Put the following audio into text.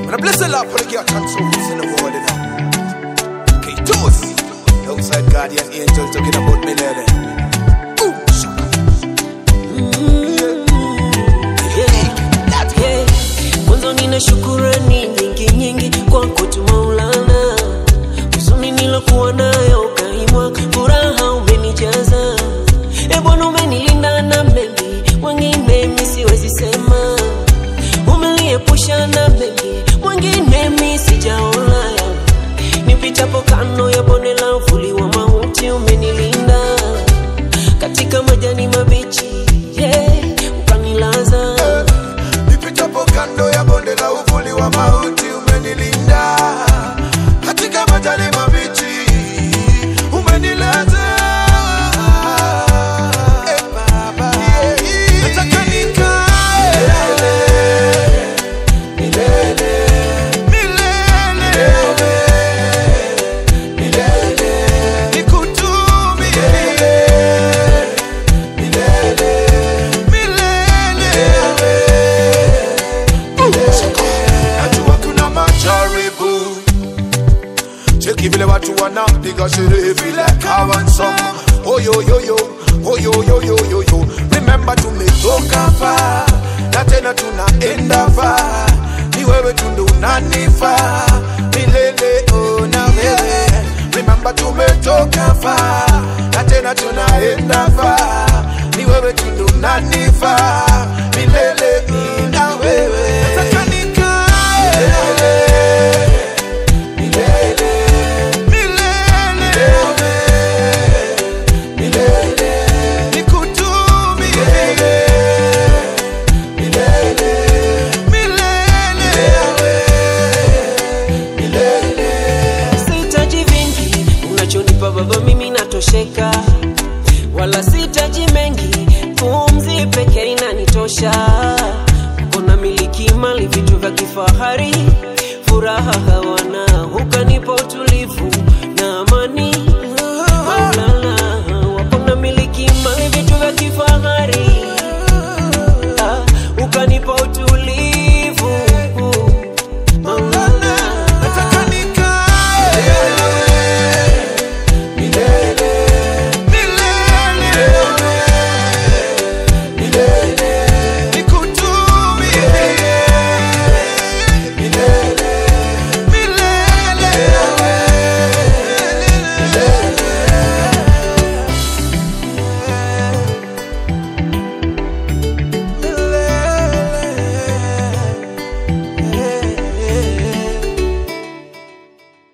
And I bless the Lord for the girl and souls in the world, you know. Okay, toast. Outside guardian angel talking about me, lady. Ooh, shaka. Yeah. Mwanzo nina shukurani nyingi nyingi kwako tu Maulana, huzuni nilokuwa nayo ukaimwa, furaha umenijaza. E Bwana, umenilinda na mengi, wengine mi siwezi sema, umeniepusha na mengi, wengine mi sijaona. Nipitapo kando ya bonde la uvuli wa mauti, umenilinda katika majani mabichi, yeah, ukanilaza Nipitapo kando ya bonde la uvuli wa mauti umenilinda, katika majani mabichi umenilaza. Eh, Baba, nataka nikae milele, nikutumie najua kuna majaribu cheki vile watu wanapiga sherehe vile kawansam oyoyoyo oyoyoyoyoyo remember tumetoka fa na tena tunaenda fa ni wewe tundu unanifa milele oh, na wewe remember tumetoka fa na tena tunaenda fa ni wewe tundu unanifa milele mm, na wewe nataka nikae milele milele nikutumie milele Sihitaji vingi unachonipa Baba, mimi natosheka, wala sihitaji mengi, pumzi pekee inanitosha. Kuna miliki mali, vitu vya kifahari, furaha hawana.